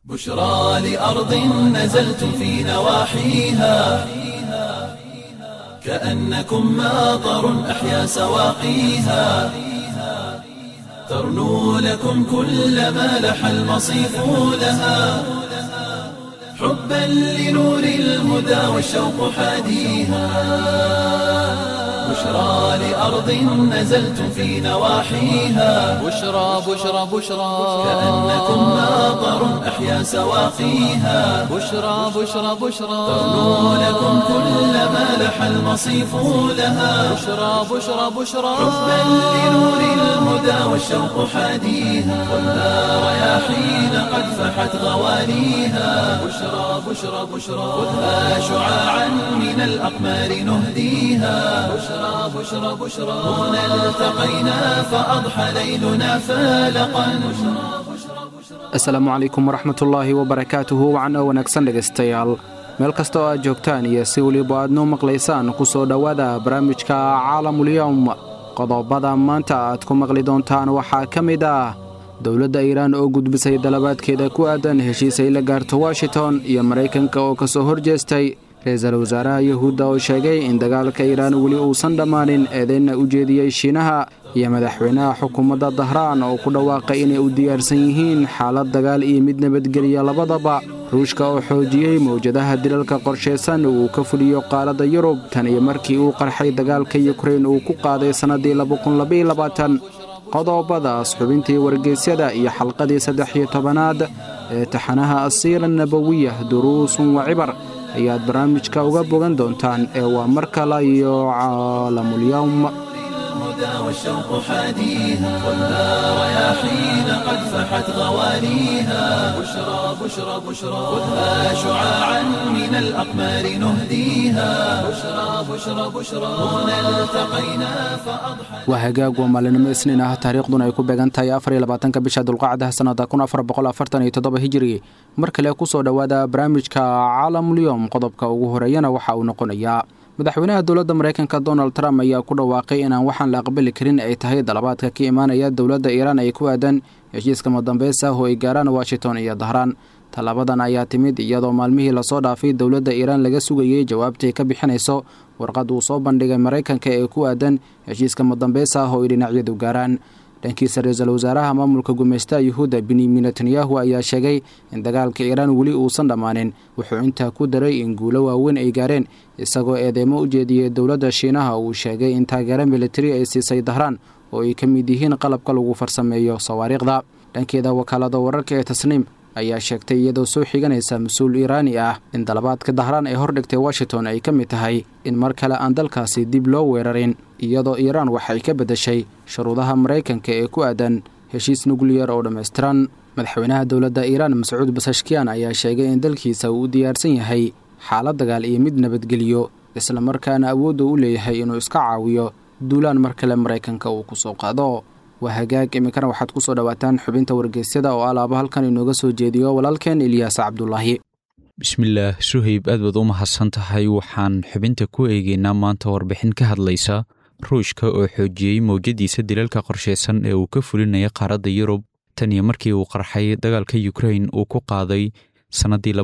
بشرى لأرض نزلتم في نواحيها كأنكم ماطر أحيا سواقيها ترنو لكم كل ما لح المصيف لها حبا لنور الهدى والشوق حاديها بشرى لأرض نزلتم في نواحيها بشرى بشرى بشرى كأنكم ماطر أحيا سواقيها بشرى بشرى بشرى ترنو لكم كل ما لح المصيف لها بشرى بشرى بشرى حبا لنور الهدى والشوق حاديها والنار رياحين قد فحت غواليها بشرى بشرى بشرى خذها شعاعا من الأقمار نهديها بشرى بشرى بشرى هنا التقينا فأضحى ليلنا فالقا asalaamu calaykum waraxmatullaahi wabarakaatuhu wacan oo wanaagsan dhegaystayaal meel kasta oo aad joogtaan iyo si weliba aad noo maqlaysaan ku soo dhowaada barnaamijka caalamulyowm qodobada maanta aad ku maqli doontaan waxaa ka mid ah dowladda iiraan oo gudbisay dalabaadkeeda ku aadan heshiis ay la gaarto washington iyo maraykanka oo ka soo horjeestay ra-iisul wasaaraha yuhuudda oo sheegay in dagaalka iiraan weli uusan dhammaanin eedeynna u jeediyey shiinaha iyo madaxweynaha xukuumadda dahraan oo ku dhawaaqay inay u diyaarsan yihiin xaalad dagaal iyo mid nabadgeliya labadaba ruushka oo xoojiyey mawjadaha dilalka qorshaysan uu ka fuliyo qaaradda yurub tan iyo markii uu qarxay dagaalka yukrain uu ku qaaday sannaddii qodobadaas xubintii wargeysyada iyo xalqadii saddex iyo tobanaad ee taxanaha asiira nabowiya duruusun wa cibar ayaad barnaamijka uga bogan doontaan ee waa mar kale iyo caalamulyowm الهدى والشوق حاديها والنار رياحين قد فحت غواليها بشرى بشرى بشرى خذها شعاعا من الأقمار نهديها بشرى بشرى بشرى هنا التقينا فأضحى waa hagaag waa maalinimo isniin ah taariikhduna ay ku beegan tahay afar iyo labaatanka bisha dulqacda sannada kun afar boqol afartan iyo toddoba hijiri mar kale ku soo dhowaada barnaamijka caalamulyoom qodobka ugu horeeyana waxa uu noqonayaa madaxweynaha dowladda maraykanka donald trump ayaa ku dhawaaqay inaan waxaan la aqbali karin ay tahay dalabaadka ka imaanaya dowladda iiraan ay ku aadan heshiiska madambaysa oo ay gaaraan washington iyo dahraan tallaabadan ayaa timid iyadoo maalmihii lasoo dhaafay dowladda iiraan laga sugayey jawaabtay ka bixinayso warqad uu soo bandhigay maraykanka ee ku aadan heshiiska madambaysa oo ay dhinacyadu gaaraan dhankiisa ra-iisul wasaaraha maamulka gumaystaha yuhuudda benyamin netanyahu ayaa sheegay in dagaalka iiraan weli uusan dhammaanin wuxuu intaa ku daray in guulo waaweyn ay gaareen isagoo eedeemo u jeediyey dowladda shiinaha uu sheegay in taageero militari ay siisay dahraan oo ay ka mid yihiin qalabka lagu farsameeyo sawaariikhda dhankeeda wakaalada wararka ee tasniim ayaa sheegtay iyadoo soo xiganaysa mas-uul iiraani ah in dalabaadka dahraan ee hordhigtay washington ay ka mid tahay in mar kale aan dalkaasi dib loo weerarin iyadoo iiraan waxay ka beddeshay shuruudaha maraykanka ee ku aadan heshiis nukliyar oo dhammaystiran madaxweynaha dowladda iiraan mascuud basashkiyan ayaa sheegay in dalkiisa uu u diyaarsan yahay xaalad dagaal iyo mid nabadgeliyo islamarkaana awoodda u leeyahay inuu iska caawiyo duulaan mar kale maraykanka uu ku soo qaado waa hagaag iminkana waxaad ku soo dhowaataan xubinta wargeysyada oo alaaba halkan inooga soo jeediyo walaalkeen ilyaas cabdulaahi bismillaah suhayb aad baad u mahadsan tahay waxaan xubinta ku eegeynaa maanta warbixin ka hadlaysa ruushka oo xoojiyey mowjadiisa dilalka qorshaysan ee uu ka fulinaya qaaradda yurub tan iyo markii uu qarxay dagaalka yukrain uu ku qaaday sannaddii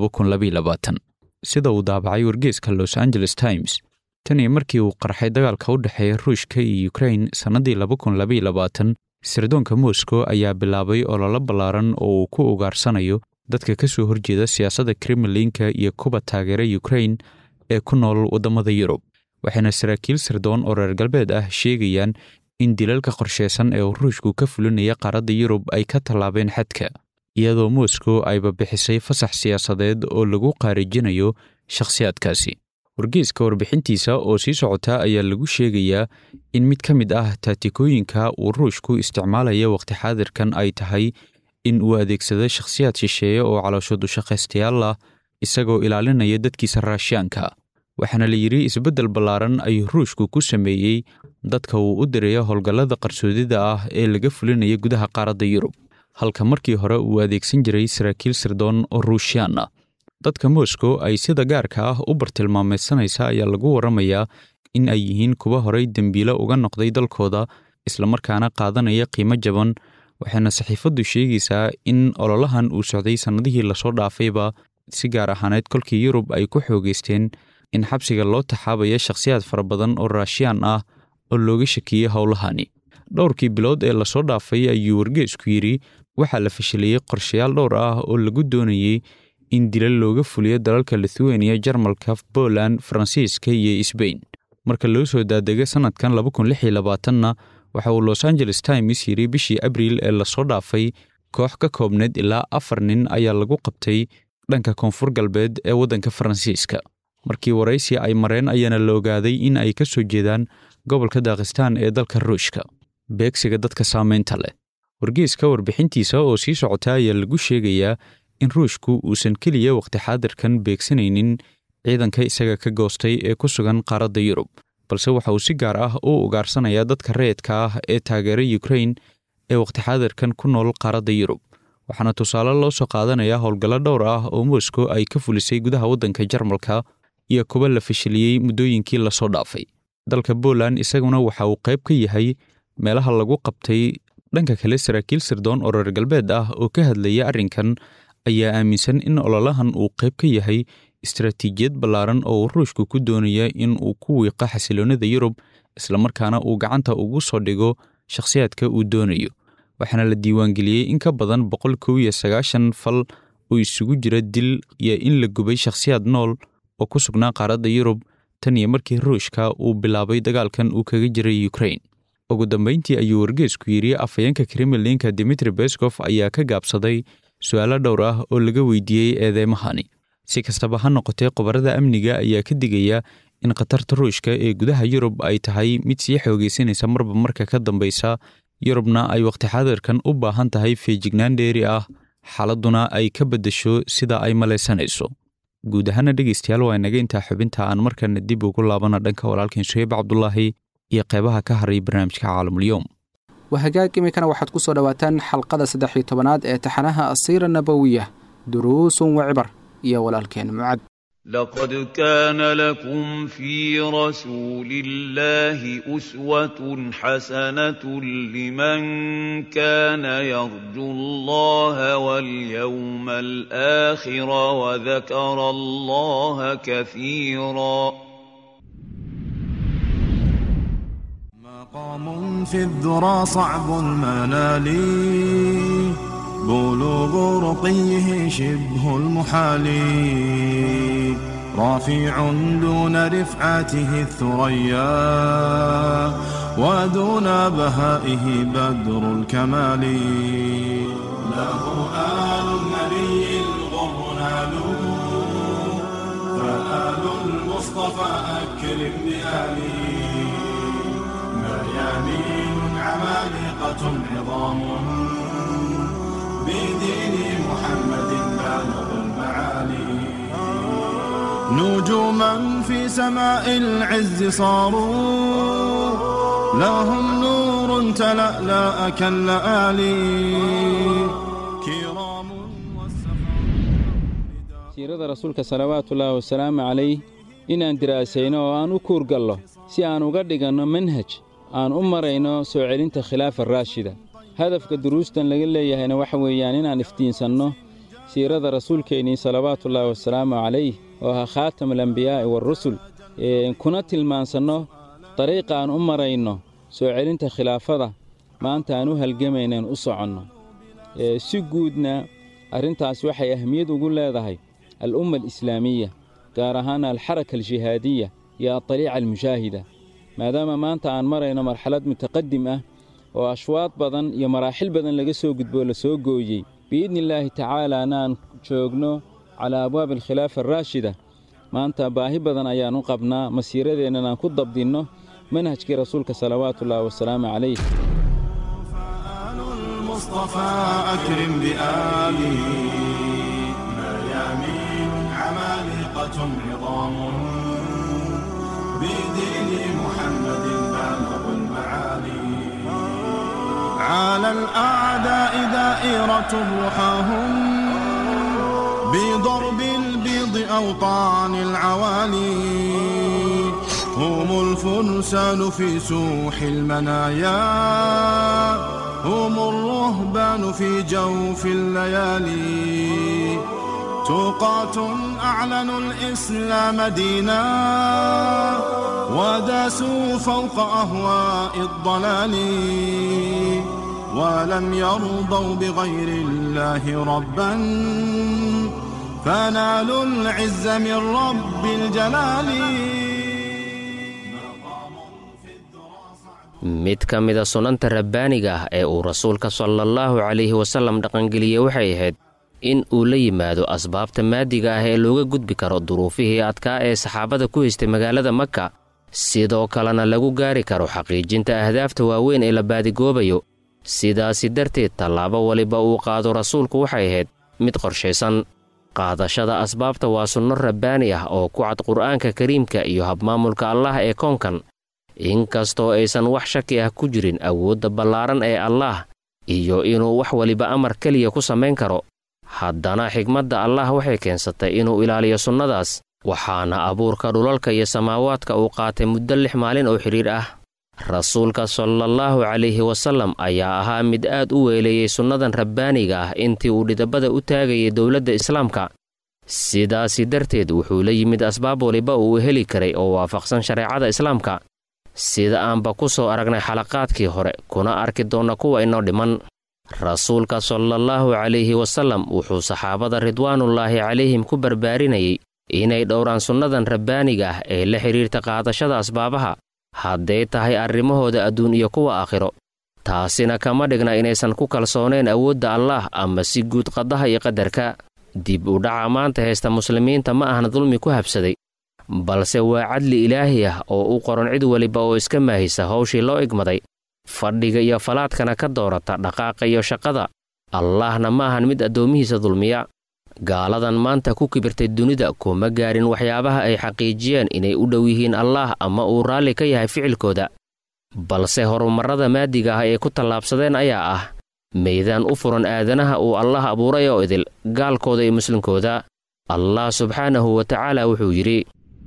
sida uu daabacay wargeeska los angeles times tan iyo markii uu qarxay dagaalka u dhexeeya ruushka iyo yukrain sannaddii sirdoonka moscow ayaa bilaabay ololo ballaaran oo uu ku ugaarsanayo dadka ka soo horjeeda siyaasadda kremlinka iyo kuba taageera yukrain ee ku nool waddamada yurub waxayna saraakiil sirdoon oo reer galbeed ah sheegayaan in dilalka qorshaysan ee uu ruushku ka fulinaya qaaradda yurub ay ka tallaabeen xadka iyadoo moscow ayba bixisay fasax siyaasadeed oo lagu qaarijinayo shakhsiyaadkaasi wargeeska warbixintiisa oo sii socota ayaa lagu sheegayaa in mid ka mid ah taatikooyinka uu ruushku isticmaalaya wakhti xaadirkan ay tahay in uu adeegsado shakhsiyaad shisheeye oo calooshood ushaqaystayaal ah isagoo ilaalinaya dadkiisa raashiyaanka waxaana la yidhi isbeddel ballaaran ayuu ruushku ku sameeyey dadka uu u diraya howlgallada qarsoodida ah ee laga fulinaya gudaha qaaradda yurub halka markii hore uu adeegsan jiray saraakiil sirdoon oo ruushiyaan ah dadka moscow ay sida gaarka ah u bartilmaameedsanaysa ayaa lagu warramayaa in ay yihiin kuwa horay dembiilo uga noqday dalkooda islamarkaana qaadanaya qiimo jaban waxayna saxiifaddu sheegaysaa in ololahan uu socday sannadihii lasoo dhaafayba si gaar ahaaneed kolkii yurub ay ku xoogeysteen in xabsiga loo taxaabaya shakhsiyaad fara badan oo raashiyaan ah oo looga shakiyey howlahani dhowrkii bilood ee lasoo dhaafay ayuu wargeesku yidhi waxaa la fashiliyey qorshayaal dhowr ah oo lagu doonayey in dilal looga fuliyo dalalka lithuania jarmalka poland faransiiska iyo sbain marka loo soo daadega sannadkan na waxa uu los angeles times yidhi bishii abriil ee lasoo dhaafay koox ka koobneed ilaa afar nin ayaa lagu qabtay dhanka koonfur galbeed ee waddanka faransiiska markii waraysi ay mareen ayaana la ogaaday in ay ka soo jeedaan gobolka daakhistaan ee dalka ruushka beegsiga dadka saamaynta leh wargeeska warbixintiisa oo sii socota ayaa lagu sheegayaa in ruushku uusan keliya wakhti xaadirkan beegsanaynin ciidanka isaga ka goostay ee ku sugan qaaradda yurub balse waxa uu si gaar ah u ugaarsanayaa dadka rayidka ah ee taageera yukrain ee wakhti xaadirkan ku nool qaaradda yurub waxaana tusaale loo soo qaadanayaa howlgallo dhowr ah oo moskow ay ka fulisay gudaha waddanka jarmalka iyo kuwa la fashiliyey muddooyinkii lasoo dhaafay dalka poland isaguna waxa uu qayb ka yahay meelaha lagu qabtay dhanka kale saraakiil sirdoon oo reer galbeed ah oo ka hadlaya arrinkan ayaa aaminsan in ololahan uu qayb ka yahay istaraatiijiyad ballaaran oo ruushku ku doonaya in uu ku wiiqo xasiloonnida yurub islamarkaana uu gacanta ugu soo dhigo shakhsiyaadka uu doonayo waxaana la diiwaangeliyey in ka badan boqol kow iyo sagaashan fal oo isugu jira dil iyo in la gubay shakhsiyaad nool oo ku sugnaa qaaradda yurub tan iyo markii ruushka uu bilaabay dagaalkan uu kaga jiray yukrain ugu dambayntii ayuu wargeesku yidhi afhayeenka kremlinka dimitri beskof ayaa ka gaabsaday su-aalo dhowr ah oo laga weydiiyey eedeymahani si kastaba ha noqotee qobarada amniga ayaa ka digaya in khatarta ruushka ee gudaha yurub ay tahay mid sii xoogaysanaysa marba marka ka dambaysa yurubna ay wakhti xaadirkan u baahan tahay feejignaan dheeri ah xaaladduna ay ka beddesho sida ay malaysanayso guud ahaana dhegaystayaal waa inaga intaa xubinta aan markana dib ugu laabana dhanka walaalkan suheyb cabdulaahi iyo qeybaha ka haray barnaamijka caalamulyoom waa hagaag iminkana waxaad ku soo dhowaataan xalqada saddex iyo tobanaad ee taxanaha asiira nabowiya duruusun wa cibar iyo walaalkeen mucad لقد كان لكم في رسول الله أسوة حسنة لمن كان يرجو الله واليوم الآخر وذكر الله كثيرا مقام في الذرى صعب المنال بلوغ رقيه شبه المحال رافع دون رفعته الثريا ودون بهائه بدر الكمال له آل النبي الغر نالوا فآل المصطفى أكرم بآله مريانين عمالقة عظام بدين محمد بالغ المعالي نجوما في سماء العز صاروا لهم نور تلألأ كاللآلي كرام siirada rasuulka salawaatullaahi wasalaamu calayh inaan diraasayno oo aan u kuurgallo si aan uga dhiganno manhaj aan u marayno soo celinta khilaafa raashida hadafka duruustan laga leeyahayna waxa weeyaan inaan iftiinsanno siirada rasuulkeennii salawaatullaahi wasalaamu calayh oo ahaa khaatamulambiyaa'i waarusul kuna tilmaansanno dariiqa aan u marayno soo celinta khilaafada maanta aan u halgamaynaen u soconno si guudna arrintaas waxay ahmiyad ugu leedahay al'umma alislaamiya gaar ahaan alxaraka aljihaadiya iyo adaliica almushaahida maadaama maanta aan marayno marxalad mutaqadim ah oo ashwaad badan iyo maraaxil badan laga soo gudboo la soo gooyey biidni illaahi tacaalaana aan joogno calaa abwaabi alkhilaafa araashida maanta baahi badan ayaan u qabnaa masiiradeennan aan ku dabdinno manhajkii rasuulka salawaatullaahi wasalaamu calayh فآل المصطفى أكرم بآله مريامين عمالقة عظام بدين محمد بالغ المعالي على الأعداء دائرة رحاهم بضرب البيض أوطان العوالي هم الفرسان في سوح المنايا هم الرهبان في جوف الليالي توقات أعلنوا الإسلام دينا وداسوا فوق أهواء الضلال ولم يرضوا بغير الله ربا فنالوا العز من رب الجلال mid ka mida sunanta rabbaaniga ah ee uu rasuulka salaallahu calayhi wasallam dhaqangeliyey waxay ahayd in uu la yimaado asbaabta maadiga ah ee looga gudbi karo duruufihii adkaa ee saxaabada ku haystay magaalada maka sidoo kalena lagu gaari karo xaqiijinta ahdaafta waaweyn ee la baadigoobayo sidaasi darteed tallaabo waliba uu qaado rasuulku waxay ahayd mid qorshaysan qaadashada asbaabta waa sunno rabbaani ah oo ku cad qur'aanka kariimka iyo habmaamulka allah ee koonkan inkastoo aysan wax shaki ah ku jirin awoodda ballaaran ee allaah iyo inuu wax waliba amar keliya ku samayn karo haddana xigmadda allah waxay keensatay inuu ilaaliyo sunnadaas waxaana abuurka dhulalka iyo samaawaadka uu qaatay muddo lix maalin oo xidhiir ah rasuulka salaallahu calayhi wasallam ayaa ahaa mid aad u weeleeyey sunnadan rabbaaniga ah intii uu dhidabada u taagayay dowladda islaamka sidaasi darteed wuxuu la yimid asbaab waliba uu heli karay oo waafaqsan shareecada islaamka sida aanba ku soo aragnay xalaqaadkii hore kuna arki doonna kuwa inoo dhiman rasuulka salaallahu calayhi wasallam wuxuu saxaabada ridwaanullaahi calayhim ku barbaarinayay inay dhowraan sunnadan rabbaaniga ah ee la xidhiirta qaadashada asbaabaha hadday tahay arrimahooda adduun iyo kuwa aakhiro taasina kama dhigna inaysan ku kalsoonayn awoodda allaah ama si guud qadaha iyo qadarka dib u dhaca maanta haysta muslimiinta ma ahan dulmi ku habsaday balse waa cadli ilaahi ah oo u qoran cid weliba oo iska maahisa hawshii loo igmaday fadhiga iyo falaadkana ka doorata dhaqaaqa iyo shaqada allaahna ma ahan mid addoommihiisa dulmiya gaaladan maanta ku kibirtay dunida kuma gaarin waxyaabaha ay xaqiijiyeen inay u dhow yihiin allaah ama uu raalli ka yahay ficilkooda balse horumarrada maadiga ah ee ku tallaabsadeen ayaa ah meydaan u furan aadanaha uu allah abuuray oo idil gaalkooda iyo muslimkooda allah subxaanahu wa tacaala wuxuu yidhi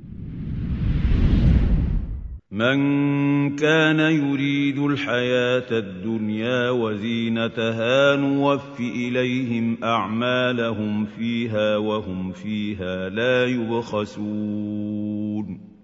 من كان يريد الحياة الدنيا وزينتها نوف إليهم أعمالهم فيها وهم فيها لا يبخسون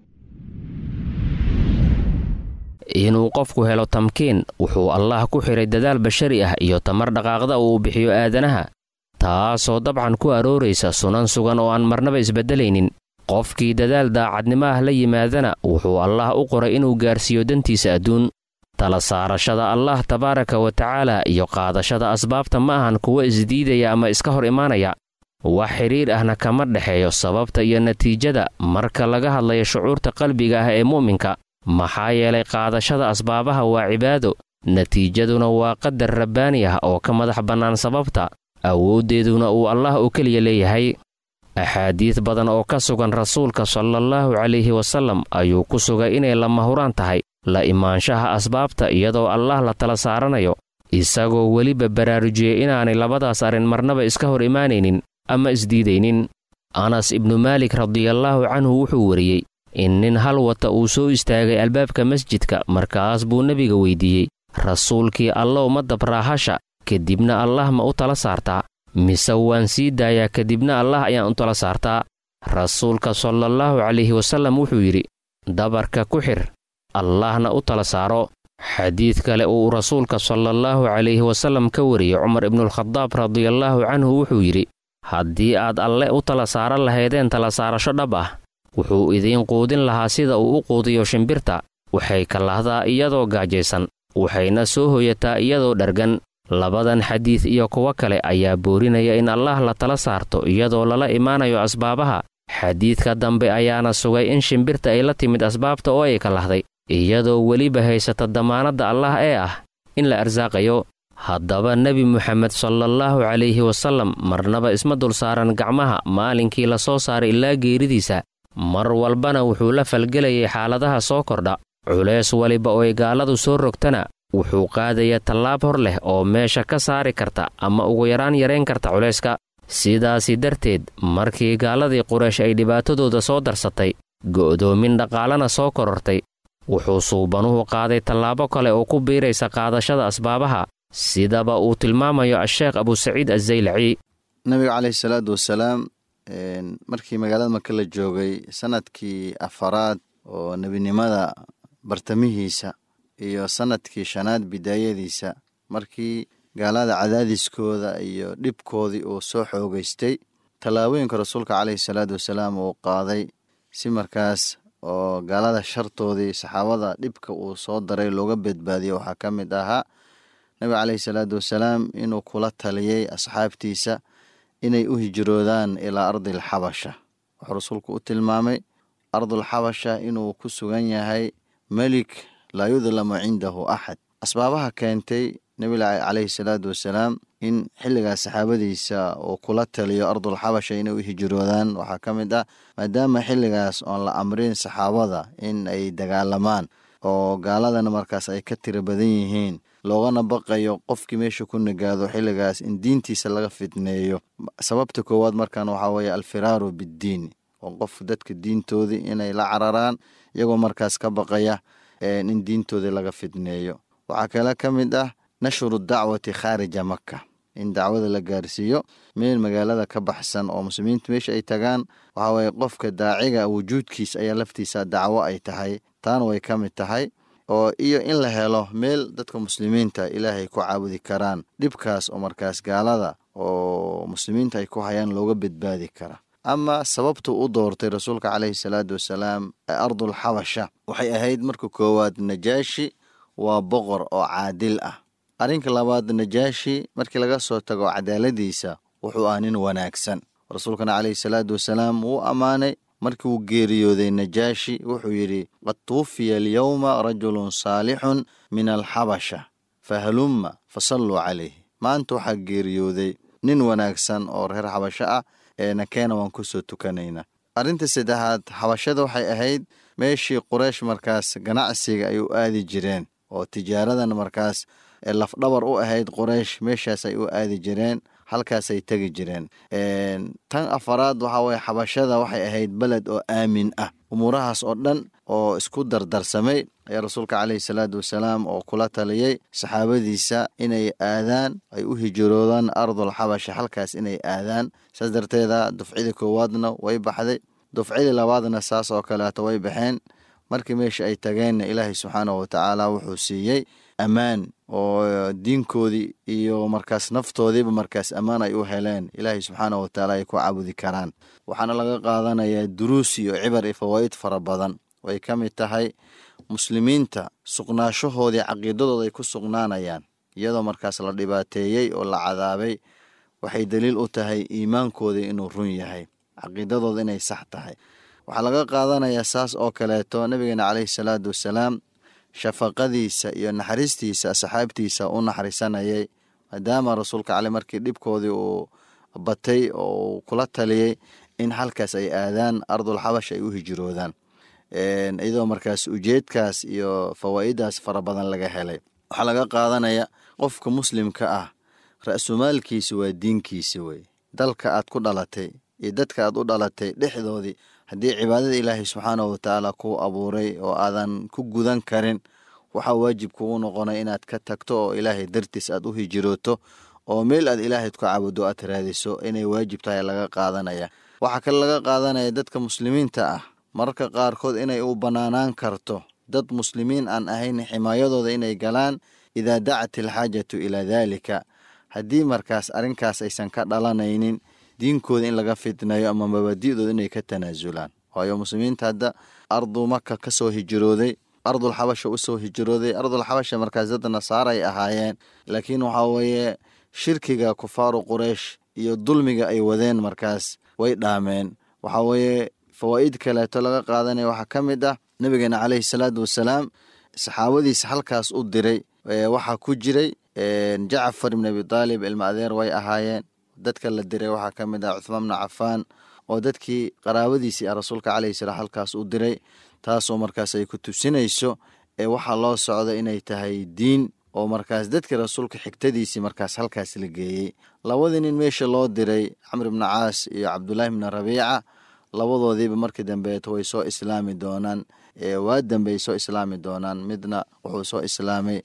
inuu qofku helo tamkiin wuxuu allaah ku xidhay dadaal bashari ah iyo tamar dhaqaaqda uu bixiyo aadanaha taasoo dabcan ku arooraysa sunan sugan oo aan marnaba isbeddelaynin qofkii dadaal daacadnimo ah la yimaadana wuxuu allaah u qoray inuu gaarsiiyo dantiisa adduun tala saarashada allaah tabaaraka wa tacaala iyo qaadashada asbaabta ma ahan kuwa isdiidaya ama iska hor imaanaya wax xidhiir ahna kama dhexeeyo sababta iyo natiijada marka laga hadlayo shucuurta qalbiga ah ee mu'minka maxaa yeelay qaadashada asbaabaha waa cibaado natiijaduna waa qadar rabbaani ah oo ka madax bannaan sababta awooddeeduna uu allah oo keliya leeyahay axaadiid badan oo ka sugan rasuulka salaallahu calayhi wasallam ayuu ku sugay inay lama huraan tahay la imaanshaha asbaabta iyadoo allah la tala saaranayo isagoo weliba baraarujiyey inaanay labadaas arrin marnaba iska hor imaanaynin ama isdiidaynin anas ibnu maalik radiallaahu canhu wuxuu wariyey in nin hal wata uu soo istaagay albaabka masjidka markaas buu nebiga weydiiyey rasuulkii allow ma dabraahasha kadibna allah ma u tala saartaa mise waan sii daayaa kadibna allah ayaan u tala saartaa rasuulka salaallahu calayhi wasallam wuxuu yidhi dabarka ku xir allahna u tala saaro xadiid kale uu rasuulka salaallahu calayhi wasallam ka wariyey cumar ibnualkhadaab radiallaahu canhu wuxuu yidhi haddii aad alle u tala saaran lahaydeen tala saarasho dhab ah wuxuu idiin quudin lahaa sida uu u quudiyo shimbirta waxay kalahdaa iyadoo gaajaysan waxayna soo hoyataa iyadoo dhargan labadan xadiid iyo kuwo kale ayaa boorinaya in allaah la tala saarto iyadoo lala imaanayo asbaabaha xadiidka dambe ayaana sugay in shimbirta ay la timid asbaabta oo ay kalahday iyadoo weliba haysata damaanadda allaah ee ah in la arsaaqayo haddaba nebi muxamed salaallahu calayhi wasallam marnaba isma dul saaran gacmaha maalinkii la soo saaray ilaa geeridiisa mar walbana wuxuu la falgelayay xaaladaha soo kordha culeys waliba ooy gaaladu soo rogtana wuxuu qaadaya tallaab hor leh oo meesha ka saari karta ama ugu yaraan yarayn karta culayska sidaasi darteed markii gaaladii quraysh ay dhibaatadooda soo darsatay go'doomin dhaqaalana soo korortay wuxuu suubanuhu qaaday tallaabo kale oo ku biiraysa qaadashada asbaabaha sidaba uu tilmaamayo asheekh abusaciid azaylaci nabiga caleyhi salaatu wasalaam markii magaalada maka la joogay sanadkii afaraad oo nebinimada bartamihiisa iyo sanadkii shanaad bidaayadiisa markii gaalada cadaadiskooda iyo dhibkoodii uu soo xoogeystay tallaabooyinka rasuulka caleyhi salaatu wasalaam uu qaaday si markaas oo gaalada shartoodii saxaabada dhibka uu soo daray looga badbaadiyo waxaa ka mid ahaa nabiga caleyhi salaatu wasalaam inuu kula taliyey asxaabtiisa inay u hijroodaan ilaa ardi alxabasha wuxuu rasuulku u tilmaamay ardulxabasha inuu ku sugan yahay melik laa yudlamu cindahu axad asbaabaha keentay nebiga caleyhi salaatu wasalaam in xilligaas saxaabadiisa uu kula taliyo ardulxabasha inay u hijroodaan waxaa ka mid ah maadaama xilligaas oon la amrin saxaabada in ay dagaalamaan oo gaaladana markaas ay ka tiro badan yihiin loogana baqayo qofkii meesha ku nagaado xilligaas in diintiisa laga fitneeyo sababta koowaad markan waxaa weeye alfiraaru biddiin oo qof dadka diintoodii inay la cararaan iyagoo markaas ka baqaya in diintoodii laga fitneeyo waxaa kale ka mid ah nashru dacwati khaarija maka in dacwada la gaarsiiyo meel magaalada ka baxsan oo muslimiinta meesha ay tagaan waxaa weye qofka daaciga wujuudkiis ayaa laftiisa dacwo ay tahay taana way ka mid tahay oo iyo in la helo meel dadka muslimiinta ilaahay ku caabudi karaan dhibkaas oo markaas gaalada oo muslimiinta ay ku hayaan looga badbaadi kara ama sababtu u doortay rasuulka caleyhi salaatu wasalaam ardul xabasha waxay ahayd marka koowaad najaashi waa boqor oo caadil ah arrinka labaad najaashi markii laga soo tago cadaaladiisa wuxuu ah nin wanaagsan rasuulkana caleyhi salaatu wasalaam wuu ammaanay markii uu geeriyooday najaashi wuxuu yidhi qad tuwufiya alyowma rajulun saalixun min alxabasha fahalumma fasalluu calayh maanta waxaa geeriyooday nin wanaagsan oo reer xabasho ah eena keena waan kusoo tukanayna arrinta saddexaad xabashada waxay ahayd meeshii quraysh markaas ganacsiga ay u aadi jireen oo tijaaradan markaas lafdhabar u ahayd qoraysh meeshaas ay u aadi jireen halkaasay tegi jireen tan afaraad waxaa weye xabashada waxay ahayd beled oo aamin ah umuurahaas oo dhan oo isku dardarsamay ayaa rasuulka caleyhi salaatu wasalaam oo kula taliyey saxaabadiisa inay aadaan ay u hijroodaan ardul xabasha halkaas inay aadaan saas darteeda dufcidii koowaadna way baxday dufcidii labaadna saas oo kaleeto way baxeen markii meesha ay tageenna ilaahay subxaanahu watacaala wuxuu siiyey ammaan oo diinkoodii iyo markaas naftoodiiba markaas ammaan ay u heleen ilaahay subxaanahu watacaala ay ku caabudi karaan waxaana laga qaadanayaa duruus iyo cibar iyo fawaa'id fara badan way ka mid tahay muslimiinta sugnaashahoodii caqiidadooda ay ku sugnaanayaan iyadoo markaas la dhibaateeyey oo la cadaabay waxay daliil u tahay iimaankoodii inuu run yahay caqiidadooda inay sax tahay waxaa laga qaadanayaa saas oo kaleeto nabigeena caleyhi salaatu wasalaam shafaqadiisa iyo naxariistiisa asxaabtiisa u naxariisanayay maadaama rasuulka cale markii dhibkoodii uu batay oo uu kula taliyey in halkaas ay aadaan ardul xabash ay u hijroodaan iyadoo markaas ujeedkaas iyo fawaa'idaas fara badan laga helay waxaa laga qaadanaya qofka muslimka ah ra-sumaalkiisa waa diinkiisa wey dalka aad ku dhalatay iyo dadka aad u dhalatay dhexdoodii haddii cibaadada ilaahay subxaanahu watacaala kuu abuuray oo aadan ku gudan karin waxaa waajib kugu noqonay inaad ka tagto oo ilaahay dartiis aad u hijirooto oo meel aad ilaahayd ku caabudo aad raadiso inay waajib tahay laga qaadanaya waxaa kale laga qaadanaya dadka muslimiinta ah mararka qaarkood inay u bannaanaan karto dad muslimiin aan ahayn ximaayadooda inay galaan idaa dacat alxaajatu ilaa daalika haddii markaas arrinkaas aysan ka dhalanaynin diinkooda in laga fitnayo ama mabaadi'dooda inay ka tanaasulaan waayo muslimiinta hadda ardu maka ka soo hijrooday ardul xabasha u soo hijrooday ardul xabasha markaas dad nasaara ay ahaayeen laakiin waxaa weeye shirkiga kufaaru quraysh iyo dulmiga ay wadeen markaas way dhaameen waxaa weeye fawaa'id kaleeto laga qaadanaya waxaa ka mid ah nabigeena caleyhi salaatu wasalaam saxaabadiisa halkaas u diray waxaa ku jiray jacfar ibn abi taalib ilma adeer way ahaayeen dadka la diray waxaa ka mid ah cuthmaan bnu cafaan oo dadkii qaraabadiisii ah rasuulka caleyhi salaam halkaas u diray taasoo markaas ay ku tusinayso ee waxaa loo socda inay tahay diin oo markaas dadkii rasuulka xigtadiisii markaas halkaas la geeyey labadii nin meesha loo diray camr ibnu caas iyo cabdulaahi bni rabiica labadoodiiba markii dambeeto way soo islaami doonaan waa dambe ay soo islaami doonaan midna wuxuu soo islaamay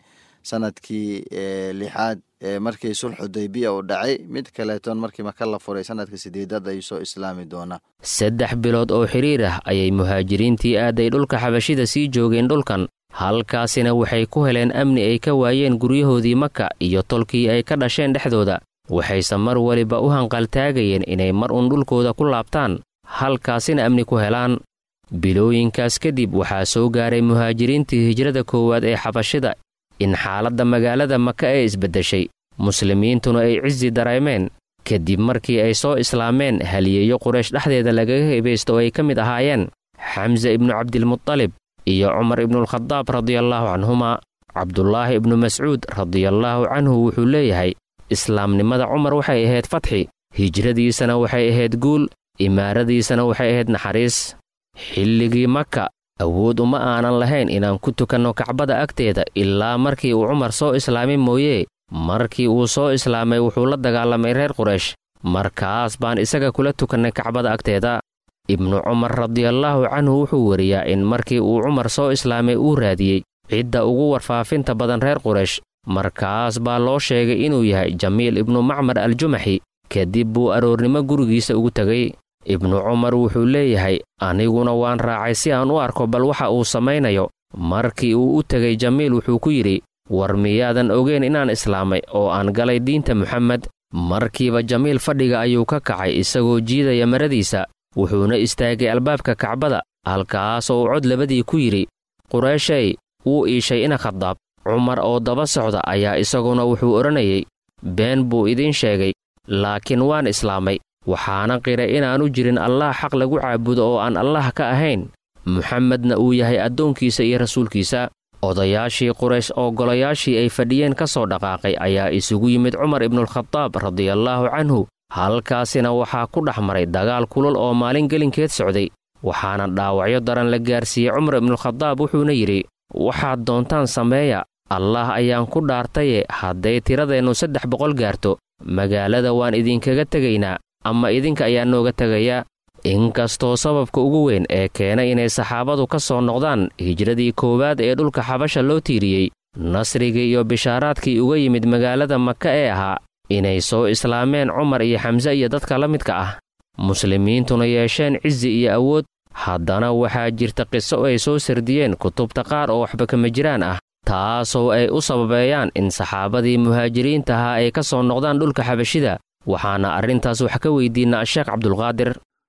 sanadkii lixaad markii sulxudaybiya uu dhacay mid kaleetoon markii maka la furay sanadka sideedaad ayuu soo islaami doonaa saddex bilood oo xidhiir ah ayay muhaajiriintii aaday dhulka xabashida sii joogeen dhulkan halkaasina waxay ku heleen amni ay ka waayeen guryahoodii maka iyo tolkii ay ka dhasheen dhexdooda waxayse mar weliba u hanqaltaagayeen inay mar uun dhulkooda ku laabtaan halkaasina amni ku helaan bilooyinkaas kadib waxaa soo gaaray muhaajiriintii hijrada koowaad ee xabashida in xaaladda magaalada maka ee isbeddeshay muslimiintuna ay cisi dareemeen kadib markii ay soo islaameen haliyeeyo quraysh dhexdeeda lagaga hebaysto oo ay ka mid ahaayeen xamse ibnu cabdilmutalib iyo cumar ibnualkhadaab radiallaahu canhumaa cabdulaahi ibnu mascuud radiallaahu canhu wuxuu leeyahay islaamnimada cumar waxay ahayd fatxi hijradiisana waxay ahayd guul imaaradiisana waxay ahayd naxariis xilligii maka awood uma aanan lahayn inaan ku tukanno kacbada agteeda ilaa markii uu cumar soo islaamay mooyee markii uu soo islaamay wuxuu la dagaalamay reer quraysh markaas baan isaga kula tukannay kacbada agteeda ibnu cumar radiallaahu canhu wuxuu weriyaa in markii uu cumar soo islaamay uu raadiyey cidda ugu warfaafinta badan reer quraysh markaas baa loo sheegay inuu yahay jamiil ibnu macmar aljumaxi kadib buu aroornimo gurigiisa ugu tegay ibnu cumar wuxuu leeyahay aniguna waan raacay si aan u arko bal waxa uu samaynayo markii uu u tegay jamiil wuxuu ku yidhi war miyaadan ogeyn inaan islaamay oo aan galay diinta muxamed markiiba jamiil fadhiga ayuu ka kacay isagoo jiidaya maradiisa wuxuuna istaagay albaabka kacbada halkaasoo uu cod labadii ku yidhi qureeshey wuu iishay ina khadaab cumar oo daba socda ayaa isaguna wuxuu odhanayay been buu idiin sheegay laakiin waan islaamay waxaana qiray inaanu jirin allaah xaq lagu caabudo oo aan allaah ka ahayn muxamedna uu yahay addoonkiisa iyo rasuulkiisa odayaashii quraysh oo golayaashii ay fadhiyeen ka soo dhaqaaqay ayaa isugu yimid cumar ibnualkhadaab radiallaahu canhu halkaasina waxaa ku dhex maray dagaal kulul oo maalin gelinkeed socday waxaana dhaawacyo daran la gaarsiiyey cumar ibnualkhadaab wuxuuna yidhi waxaad doontaan sameeya allaah ayaan ku dhaartaye hadday tiradeennu saddex boqol gaarto magaalada waan idinkaga tegaynaa ama idinka ayaa nooga tegaya inkastoo sababka ugu weyn ee keenay inay saxaabadu ka soo noqdaan hijradii koowaad ee dhulka xabasha loo tiiriyey nasrigii iyo bishaaraadkii uga yimid magaalada maka ee ahaa inay soo islaameen cumar iyo xamse iyo dadka la midka ah muslimiintuna yeesheen cizi iyo awood haddana waxaa jirta qiso ay soo sardiyeen kutubta qaar oo waxba kama jiraan ah taasoo ay u sababeeyaan in saxaabadii muhaajiriinta ahaa ay ka soo noqdaan dhulka xabashida waxaana arrintaas wax ka weydiinaa sheekh cabdulqaadir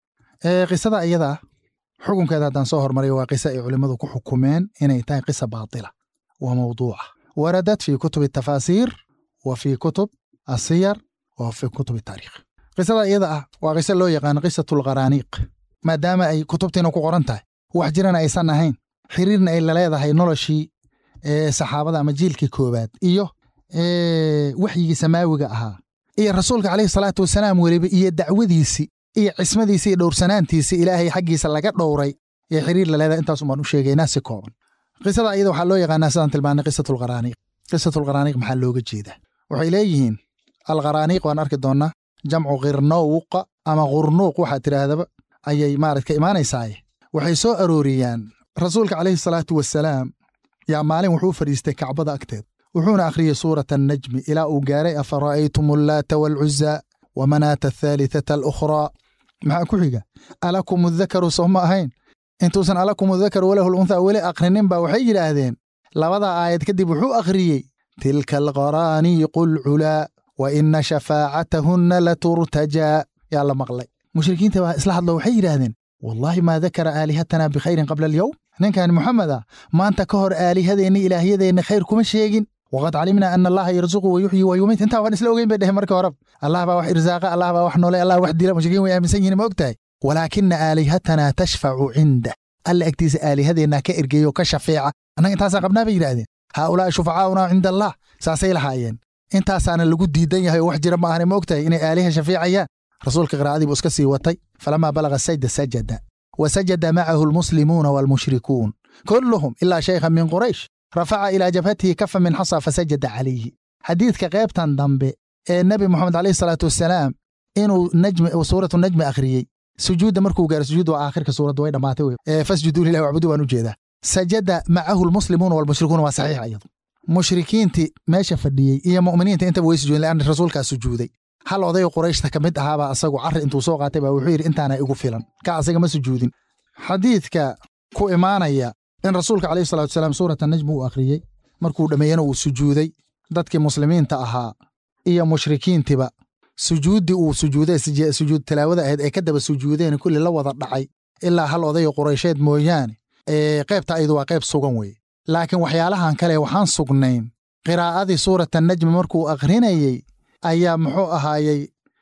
qisada iyada ah xukunkeeda haddaan soo hormariyo waa qisa ay culimmadu ku xukumeen inay tahay qisa baatila waa mawduuca waradat fii kutubi tafaasiir wa fii kutub asiyar wa fii kutub taariikh qisada iyada ah waa qiso loo yaqaano qisatulqaraaniiq maadaama ay kutubtiina ku qoran tahay wax jirana aysan ahayn xiriirna ay laleedahay noloshii saxaabada ama jiilkii koowaad iyo waxyigii samaawiga ahaa iyo rasuulka caleyhi salaatu wasalaam weliba iyo dacwadiisii iyo cismadiisii iyo dhowrsanaantiisii ilaahay xaggiisa laga dhowray ee xiriir laleedahay intaasun baan u sheegaynaa si kooban qisada iyada waxaa loo yaqaanaa sidaan tilmaanay qisatulqaraaniiq qisatulqaraaniiq maxaa looga jeedaa waxay leeyihiin alqaraaniiq waan arki doonnaa jamcu qirnowqa ama qurnuuq waxaa tidhaahdaba ayay maarad ka imaanaysaaye waxay soo arooriyaan rasuulka caleyhi salaatu wasalaam yaa maalin wuxuu fadhiistay kacbada agteed wuxuuna akhriyey suurata annajmi ilaa uu gaaray afara'aytum allaata waalcuzaa wa manaata athaalithata alukhraa maxaa ku xiga alakum adakaru soo ma ahayn intuusan alakum adakaru walahu lunthaa weli akhrinin baa waxay yidhaahdeen labada aayad kadib wuxuu akhriyey tilka alqaraaniiqu alculaa wa ina shafaacatahunna laturtajaa yaa la maqlay mushrikiinta baa isla hadlo waxay yidhaahdeen wallaahi maa dakara aalihatana bikhayrin qabla alyowm ninkan moxamed a maanta ka hor aalihadeenna ilaahyadeenna khayr kuma sheegin waqad calimnaa ana allaha yarzuqu wa yuxyi wa yumiit intaa waan isla ogeyn bay dheheen marka horeba allah baa wax irsaaqa allah baa wax noole allah wax dila mushrikiin way aaminsan yihin ma og tahay walaakina aalihatanaa tashfacu cinda alla agtiisa aalihadeenna ka ergeeyo ka shafeeca annaga intaasaan qabnaa bay yidhaahdeen haaulaa'i shufacaauna cinda allah saasay lahaayeen intaasaana lagu diidan yahay oo wax jira ma ahane ma og tahay inay aaliha shafeecayaan rasuulka qiraa'adii buu iska sii watay falamaa balaga sajda sajada wa sajada macahu almuslimuuna waalmushrikuun kulluhum ilaa shaykhan min quraysh rafaca ilaa jabhatihi kafa min xasa fasajada calayhi xadiidka qaybtan dambe ee nebi moxamed calayhi salaatu wasalaam inuu najmi suuratu najmi akhriyey sujuudda markuu gaaro sujuud waa aakhirka suuradda way dhammaatay wey fasjuduu lillahi wacbudu baan u jeedaa sajada macahu almuslimuuna waalmushrikuuna waa saxiix iyadu mushrikiintii meesha fadhiyey iyo mu'miniinta intaba way sujuudeen leanna rasuulkaa sujuuday hal odayo qurayshta ka mid ahaabaa asagu carri intuu soo qaatay baa wuxuu yidhi intaana igu filan ka asaga ma sujuudin xadiidka ku imaanaya in rasuulka calayhi salatu wasalaam suurata najm uu akhriyey markuu dhammeeyena uu sujuuday dadkii muslimiinta ahaa iyo mushrikiintiba sujuuddii uu sujuuday sujuud tilaawada ahayd ee ka daba sujuudeen kulli la wada dhacay ilaa hal odayo quraysheed mooyaane ee qaybta ayadu waa qayb sugan weeye laakiin waxyaalahan kale waxaan sugnayn qiraa'adii suurata najmi markuu akhrinayey ayaa muxuu ahaayey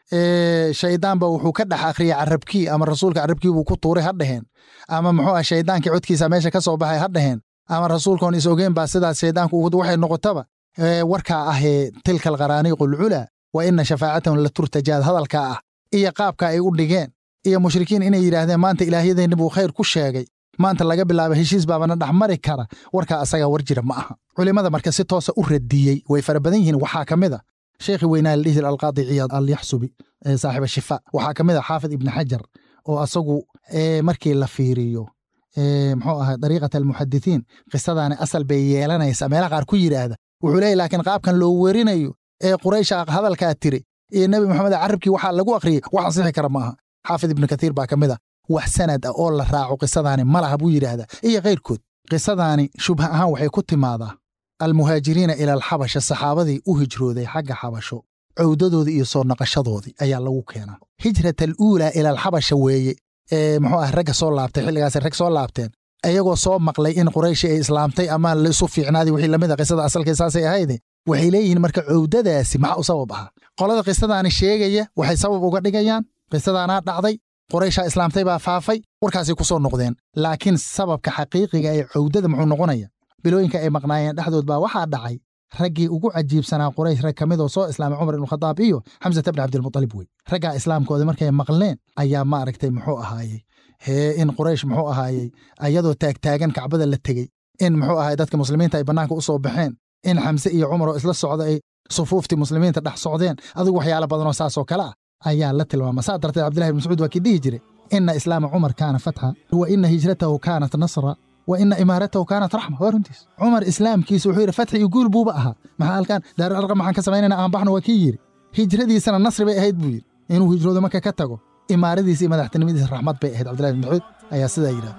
shayddaanba wuxuu ka dhex akhriyey carabkii ama rasuulka carabkii buu ku tuuray ha dheheen ama muxuu ah shayddaankii codkiisa meesha ka soo baxay ha dheheen ama rasuulkoon is ogeen baa sidaas shayddaanku waxay noqotaba warkaa ahee tilka alqaraaniiqu alculaa wa ina shafaacatahum la turtajaad hadalkaa ah iyo qaabka ay u dhigeen iyo mushrikiin inay yidhaahdeen maanta ilaahyadeenni buu khayr ku sheegay maanta laga bilaabo heshiis baabana dhex mari kara warkaa asagaa war jira ma aha culimmada marka si toosa u radiyey way fara badan yihiin waxaa ka mid a sheekhi weynaa la dhihi jira alqaadi ciyaad alyaxsubi saaxiba shifa waxaa ka mid a xaafid ibni xajar oo asagu markii la fiiriyo muxuu ahaa dariiqat almuxadithiin qisadaani asal bay yeelanaysaa meelaha qaar ku yidhaahda wuxuu leeyahy laakiin qaabkan loo werinayo ee quraysha hadalkaa tiri iyo nebi moxamed carabkii waxaa lagu akhriyey wax ansixi kara ma aha xaafid ibnu kathiir baa ka mid a wax sanad ah oo la raaco qisadaani ma laha buu yidhaahdaa iyo kayrkood qisadaani shubha ahaan waxay ku timaadaa almuhaajiriina ila alxabasha saxaabadii u hijrooday xagga xabasho cowdadoodii iyo soo naqashadoodii ayaa lagu keenaa hijrat aluulaa ila alxabasha weeye ee muxuu ah ragga soo laabtay xilligaas rag soo laabteen ayagoo soo maqlay in qurayshi ay islaamtay ama laisu fiicnaaday wixii lamid a qisada asalkii saasay ahayde waxay leeyihiin marka cowdadaasi maxaa u sabab ahaa qolada qisadaani sheegaya waxay sabab uga dhigayaan qisadaanaa dhacday qurayshaa islaamtay baa faafay warkaasay ku soo noqdeen laakiin sababka xaqiiqiga ee cowdada muxuu noqonaya bilooyinka ay maqnaayeen dhexdood baa waxaa dhacay raggii ugu cajiibsanaa quraysh rag ka mid oo soo islaamay cumar ibnukhadaab iyo xamsata bni cabdilmutalib wey raggaa islaamkooda markay maqleen ayaa maaragtay muxuu ahaayey hee in quraysh muxuu ahaayey ayadoo taagtaagan kacbada la tegey in muxuu ahaay dadka muslimiinta ay bannaanka u soo baxeen in xamse iyo cumar oo isla socda ay sufuuftii muslimiinta dhex socdeen adigu waxyaala badanoo saasoo kale ah ayaa la tilmaama saa darteed cabdillahi ibn mascuud waa kii dhihi jire ina islaama cumar kaana fatxa wa ina hijratahu kaanat nasra wa ina imaaratahu kaanat raxma waa runtiis cumar islaamkiisa wuxuu yidhi fatxi iyo guul buuba ahaa maxaa halkaan daarul arqam maxaan ka samaynayna aan baxno waa kii yidhi hijradiisana nasri bay ahayd buu yidhi inuu hijroodo marka ka tago imaaradiisa iyo madaxtinimadiisa raxmad bay ahayd cabdillahi ibn mascuud ayaa sidaa yidhaha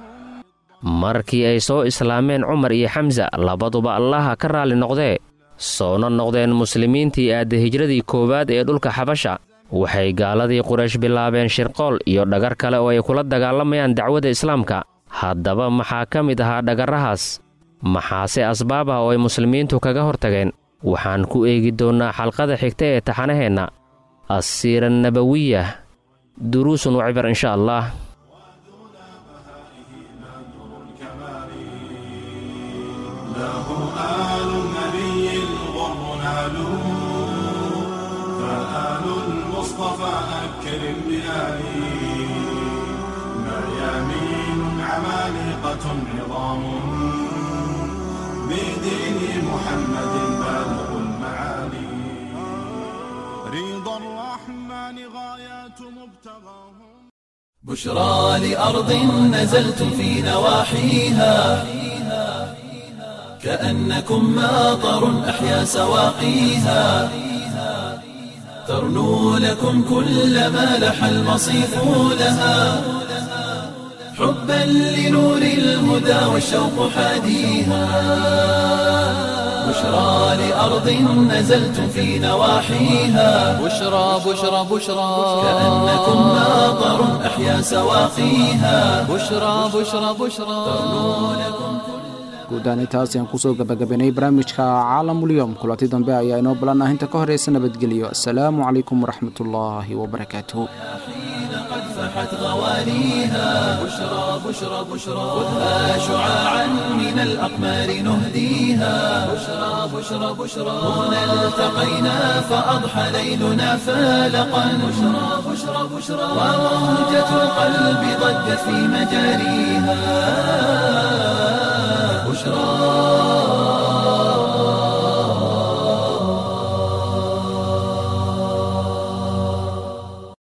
markii ay soo islaameen cumar iyo xamsa labaduba allaha ka raalli noqdee soona noqdeen muslimiintii aadda hijradii koowaad ee dhulka xabasha waxay gaaladii quraysh bilaabeen shirqool iyo dhagar kale oo ay kula dagaalamayaan dacwadda islaamka haddaba maxaa ka mid ahaa dhagarrahaas maxaase asbaab ah oo ay muslimiintu kaga hortageen waxaan ku eegi doonnaa xalqada xigta ee taxanaheenna assiira nabawiya duruusun wacibar insha allah أكرم بآلي مريامين عمالقة عظام بدين محمد بالغ المعالي رضا الرحمن غايات مبتغاهم بشرى لأرض نزلت في نواحيها كأنكم ماطر أحيا سواقيها ترنو لكم كل ما لح المصيف لها حبا لنور الهدى والشوق حاديها بشرى لأرض نزلت في نواحيها بشرى بشرى بشرى كأنكم ماطر أحيا سواقيها بشرى بشرى بشرى guud ahaan intaas ayaan kusoo gabagabaynay barnaamijka caalamulyoom kulanti dambe ayaa inoo balan ah inta ka horeysa nabadgelyo asalaamu calaykum waraxmatullaahi wabarakaatuh فاحت غوانيها بشرى بشرى بشرى خذها شعاعا من الأقمار نهديها بشرى بشرى بشرى هنا التقينا فأضحى ليلنا فالقا بشرى بشرى بشرى وموجة القلب ضجت في مجاريها